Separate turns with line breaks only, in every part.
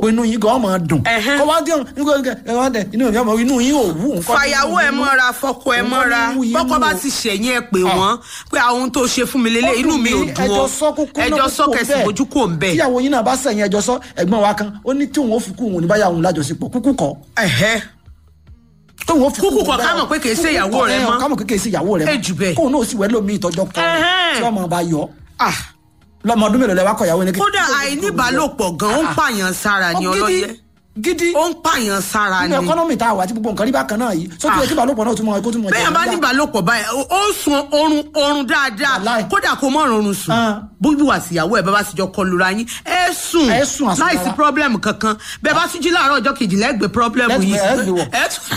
pé inú yín gan máa dùn
Ẹhẹ́.
kó wá dé ọ̀hún nígbà tí ẹ wá dẹ inú yín inú yín ò wú nǹkan
fàyàwó ẹ mọ́ra fọkọ ẹ mọ́ra bọ́kọ bá ti ṣẹ̀yìn ẹ pé wọ́n pé àwọn ohun tó ṣe fún mi lélẹ̀ inú mi ò dùn
ẹjọ́
ó
sọ kúkú náà
ẹjọ́ sọ
kúkú
kẹsì
bẹ́ẹ̀.
mojú kò ń bẹ̀.
tíyàwó yín náà bá sẹ̀yìn ẹjọ́ sọ ẹ̀gbọ́n wa kan ó ní tí òun ó fi kú òun ní báyà òun lájọṣepọ̀ kúkú kọ́
ẹ̀hẹ́
tóun ó fi
Kúkú kọ́
báyà-
ká mọ̀ pé kìí ṣe
kúkú
ìyàwó
kọ́,
rẹ̀
ẹ̀,
mọ́.
ká mọ̀ pé kìí ṣe ìyàwó rẹ̀
Ẹ jù bẹ́ẹ̀.
kóun náà sì wẹ́ lómi ìtọ́jọ́ kọ́
Ẹhẹ́.
tí ọmọ bá yọ
ah
lọ́mọ ọdún mélòó lẹ wá kọ ìyàwó ní
kódà àìníbàálòpọ̀ gan ó ń pààyàn sára ni ọlọ́yẹ
gidi
ó ń pààyàn sára ni
nínú ẹkọ́nọ́mì tá a wà àti gbogbo nǹkan rí bákan náà yìí sókè yẹ kí balùpọ̀ náà tún mọ ẹkọ́ tún mọ
bẹ́ẹ̀ bá ní ìbálòpọ̀ báyìí ó- ó sun oorun oorun dáadáa
Wàláì.
kódà kó mọ̀ ọ̀run sùn
Ah.
bójú àtìyàwó ẹ̀ bá bá ti jọ kọlura yín ẹ sùn
Ẹ sùn àsùnwọ̀n
láìsí
wa.
pírọ́blẹ̀mù kankan bẹ́ẹ̀ bá tún jí láàárọ̀ ọjọ́ kejìlá ẹ gbé pírọ́blẹ̀mù
Ẹ
yìí
gbé- ẹ gbé wọ̀.
ẹ tún-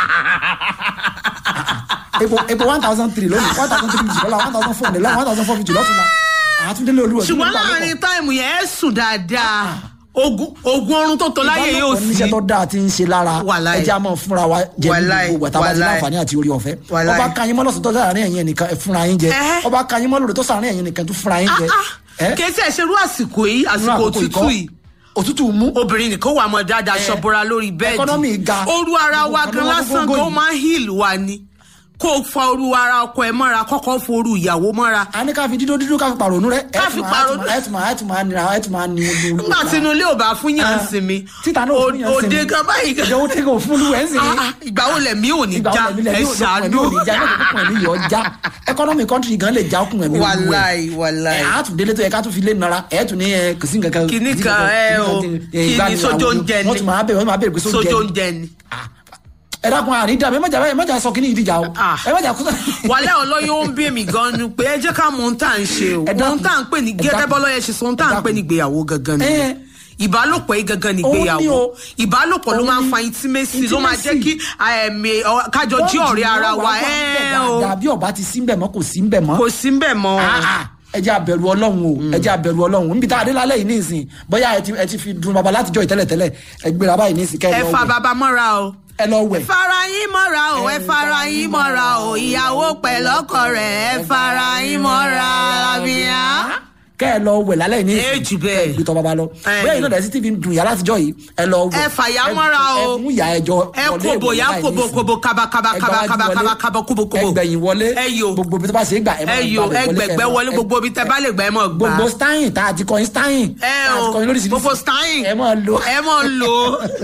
epo epo one thousand three lónìí one thousand three fifty lọ́la one thousand four lọ́la one thousand four fifty lọ́tún la àtúndélé olúwa
ṣùgbọ́n láàrin táìmù yẹn ẹ sùn dáadáa ogun ogun oorun tó tó láyé yóò sí
níṣẹ́ tó dáa ti ń ṣe lára
Wàláì.
ẹjẹ́ a máa fúnra wa jẹ ní
Wàláì,
gbogbo ìgbà tá a bá ti
wàláì.
láǹfààní àti orí ọ̀fẹ́
Wàláì.
ọba kanyin mọ́lọ́sọ̀ tó sáàárín ẹ̀yìn ẹnìkan ẹ fúnra yín jẹ
Ẹhẹ́.
ọba kanyin mọ́lọ́dọ̀ tó sáàárín ẹ̀yìn ẹnìkan tó fúnra yín jẹ ẹ
kì í ṣe ṣerú àsìkò yìí
nínú
àsìkò
àkókò
òtútù
ikọ́,
yìí
òtútù mú
obìnrin nìkan wà mọ dáadáa
Eh,
ṣọbọra lórí
economy
bẹ́ẹ̀dì
ga.
ooru ara wa
Gbogbo
gan
nǹkan ló wá
lásán
gógó
gan ó
yìí.
máa ń heal wa ni kó o fa ooru ara ọkọ ẹ mọ́ra kọ́kọ́ foru ìyàwó mọ́ra
a ní ká fi dídó dídó ká fi pàrònú rẹ
Ká fi pàrònú.
ẹ tún máa ẹ tún máa nira ẹ tún máa ní olú
nígbà tí inú ilé ò bá fún yàn
Ah.
sinmi
Títa náà ò fún yàn sinmi.
òde gan báyìí gan
ìjọ ó tẹ́kọ̀ fún olú ẹ̀ ń sìn
Ah, ah, ìgbà wo lẹ̀mí ò ní
ìgbà
já
wo lẹ̀mí
ẹ
lẹ̀mí ò
ṣàánú
ní já ní òkùnkùn ẹ̀mí yọ̀ já economy country gan lè já okùn ẹ̀mí olú ẹ̀
wàláì wàláì
ẹ̀ á tún délé tó yẹ ká tún fi lé nara ẹ̀ tún ní ẹ kò sí nǹkan kan
Kìíní
kò sí
kan,
nǹkan
ẹ o,
kìíní kan,
kìíní
ìgbà ni
sójó
àwọn-
oúnjẹ ni.
wọ́n tún máa bẹ̀rẹ̀ wọ́n máa bẹ̀rẹ̀ pé
sójú
sójó
oúnjẹ ni
ẹ dákun àní dàbí ẹ má jà ẹ má jà sọ kíní ìdíjà o
Ah.
ẹ má jà kúta.
wàlẹ́ ọlọ́yọ́ ń bí èmi gan ni pé ẹ jẹ́ ká mọ ohun tá à ń ṣe o
Ẹ dákun.
ohun tá à ń pè ní
Ẹ
gẹ́gẹ́
dákun.
bọ́lọ́yẹ ṣe sọ ohun tá à ń pè ní ìgbéyàwó gangan ni
Eh.
ìbálòpọ̀ yìí gangan ni
Òun ni
ìgbéyàwó
o.
ìbálòpọ̀ ló
Òun
máa ń
ni.
fa intimacy ló máa jẹ́
Intimacy.
kí ẹ̀mí ọ- kájọ jí ọ̀rẹ́ ara wa ẹ̀ o
dàbí ọba ti sí mbẹ mọ kò sí mbẹ mọ
kò sí ń bẹ̀ mọ́
ẹ jẹ́ abẹ̀rù ọlọ́run o ẹ jẹ́ abẹ̀rù ọlọ́run níbi tá a dé lálẹ́ yìí nísìn bóyá ẹ ti ẹ ti fi dun baba látijọ́ ìtẹ́lẹ̀tẹ́lẹ̀ ẹ gbéra báyìí nísìn kẹ́
ẹ
ẹ lọ
fa
wẹ̀
bàbá mọ́ra o
ẹ lọ wẹ̀
fara yín mọ́ra o ẹ fara yín mọ́ra o ìyàwó pẹ̀lọ́kọ rẹ̀ ẹ fara yín mọ́ra làbíyá.
kẹ́ ẹ lọ wẹ̀ lálẹ́ yìí nísìn
Ẹ jù bẹ́ẹ̀.
gbé tọ́ baba lọ
Ẹ.
bóyá iná dẹ̀sí tv ń dun yàrá àtijọ́ yìí ẹ lọ wẹ̀
Ẹ fàyà mọ́ra o.
ẹ mú ìyá ẹjọ
ẹ kobo ya kobo kobo kaba kaba kaba kaba kaba kaba kobo kobo
ẹgbẹ̀yìn wọlé
ẹ yo
gbogbo ibi tó bá ṣe é gbà ẹ máa
ẹ yo
gbà bẹ̀
ẹgbẹgbẹ
kẹ́ ẹ
wọlé
máa-
gbogbo ibi tẹ bá lè gbà ẹ mọ gbà
gbogbo stein tá a ti kọyin stein
ẹ
tá a ti
o
kọyin lóríṣiríṣi
gbogbo stein
ẹ máa lo
ẹ mọ lò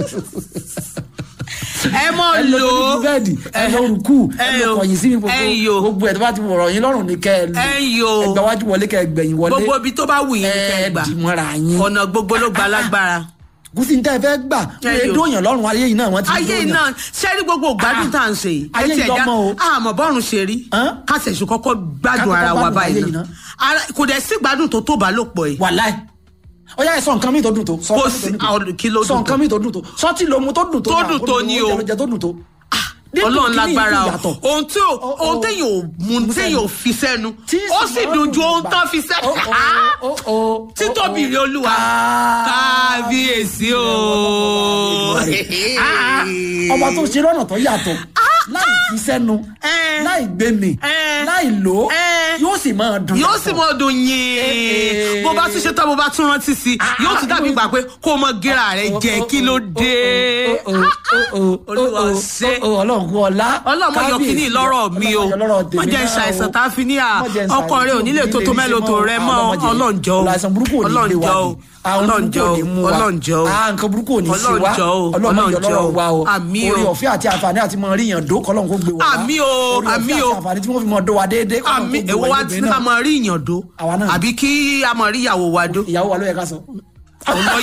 ẹ mọ
ẹ lọ
lò
lórí bẹ́ẹ̀dì ẹ lọ rúkú ẹ
ẹ
lọ
yo.
kọ̀yìn sí mi
ẹ yo.
gbogbo gbogbo ẹ tó bá ti wọ̀rọ̀ yín lọ́rùn ní kẹ́ ẹ lò
ẹ yo.
ẹ gbà wájú wọlé kẹ́ ẹ gbẹ̀yìn wọlé
gbogbo ibi tó bá wù yín ní kẹ́ ẹ
ẹ
gbà
dì mọ́ra yín
ọ̀nà gbogbo ló gba lágbára.
gúúsì ní tẹ́ ẹ fẹ́ gbà
Ẹ
ẹ
yo.
dóyàn lọ́rùn ayé yìí náà wọ́n ti
ayé
dóyàn.
iná sẹ́rí gbogbo gbádùn tá à ń ṣe yìí
ayé
ẹ tiẹ̀ já
ìlọ́mọ o.
àmọ́ bọ́run ṣe rí
Hàn?
kásẹ̀sù kọ́kọ́ gbádùn
Ká
ara
kọ́kọ́
wa
gbádùn
báyìí
ayé yìí
náà
ná.
Ara- kò dẹ̀ sí gbádùn tó tó bá lò pọ̀ yìí
wàláì ó yá ẹ sọ nǹkan mi tó dùn tó sọ
Kò
nǹkan mi
sí-
tó
àwọn
dùn
kí
tó
ló
sọ
dùn
nǹkan mi tó dùn tó sọtí lomu tó dùn tó
Tó
náà,
dùn tó
olùdó
ni o.
oúnjẹ tó dùn tó. Dídùn
ọlọ́run
kìíní
lágbára
yìí
o
yàtọ̀.
ohun tí ò
Ó-
ohun
ó-
téèyàn ò mú
mú
téèyàn ò
sẹ́nu.
fi sẹ́nu
Tí
ó
sì
sì
máa ń
dùn ju
dùn
ohun
gbà.
tán fi sẹ́nu
Ó- ó- ó- ó- ó-
títóbi
ó-
rẹ olúwa kábíyèsí o.
Ah, ọba tó ṣe lọ́nà tó yàtọ̀ láì fi sẹ́nu
Eh.
láì gbé mi
Eh.
láì lò ó
Eh.
yóò sì máa dùn
yóò sì
yàtọ̀.
mọ dùn yín bó bá tún ṣe tán bó bá tún rántí sí i yóò tún dàbí gbà pé kó o mọ gíra rẹ jẹ kí ló dé. Olúwa ṣe.
ọlọ́run kú ọlá
ọlọ́run mọ̀ yọ kínní lọ́rọ̀ mi o wọ́n jẹ́ ṣàìsàn tá a fi ní à ọkọ rẹ ò nílé tó tó mẹ́lò tó rẹ mọ́ ọlọ́njọ́ o
ọlọ́run burúkú ò ní lé wa
ọlọ́njọ́ o
ni àwọn
ọlọ́njọ́
burúkú ò
o
ní mú wa
ọlọ́njọ́ o
Ah, nǹkan burúkú ò ní ṣe wa
ọlọ́njọ́ o
ọlọ́run yọ
ọlọ́njọ́
lọ́rọ̀ wa o
àmì o
orí ọ̀fẹ́ àti àǹfààní àti mọ rí yàn dó kọ́lọ́n kó gbé wa wá.
Àmì o,
orí ọ̀fẹ́
àmí
àti
o.
àǹfààní tí wọ́n fi mọ dó wa déédéé kọ́lọ́n
àmì
kó gbé
èwo
wa
wa
ilé
ti
náà.
ká mọ rí ìyàndó
Àwa náà.
àbí kí a mọ rí ìyàwó wa dó.
ìyàwó wa ló yẹ ká sọ.